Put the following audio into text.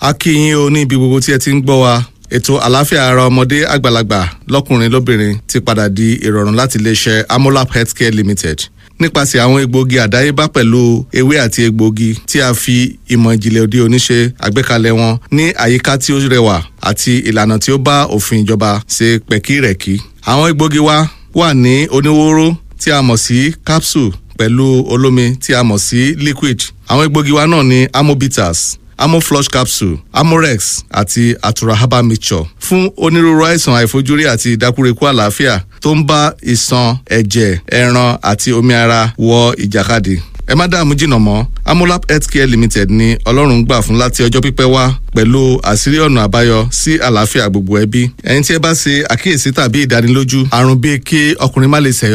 a kí yín o ní ibi gbogbo tí ẹ ti ń gbọ́ wa ètò àlàáfíà ara ọmọdé àgbàlagbà lọ́kùnrin lóbìnrin ti padà di ìrọ̀rùn láti iléeṣẹ́ amolap healthcare limited nípasẹ̀ àwọn egbòogi àdáyébá pẹ̀lú ewé àti egbòogi tí a fi ìmọ̀ ìjìnlẹ̀ òde òní ṣe àgbékalẹ̀ wọn ní àyíká tí ó rẹwà àti ìlànà tí ó bá òfin ìjọba ṣe pẹ̀kírẹ̀kí. àwọn egbòogi wa wà ní oníwóró tí a mọ̀ sí capsule pẹ̀lú olómi tí a mọ̀ sí liquid. àwọn egbòogi wa náà ní amobitas amoflush capsule amorex àti atura herbal mixture fún onírúurú àìsàn àìfojúrí àti ìdákúrekú àlàáfíà tó ń bá ìṣàn ẹ̀jẹ̀ ẹran àti omi ara wọ ìjàkadì ẹ má dààmú jìnnà mọ́ amolap healthcare limited ni ọlọ́run gbà fún láti ọjọ́ pípẹ́ wá pẹ̀lú àṣírí ọ̀nà àbáyọ sí àlàáfíà gbogbo ẹbí ẹ̀yin tí ẹ bá ṣe àkíyèsí tàbí ìdánilójú àrùn bíi kí ọkùnrin má lè ṣẹ̀yọ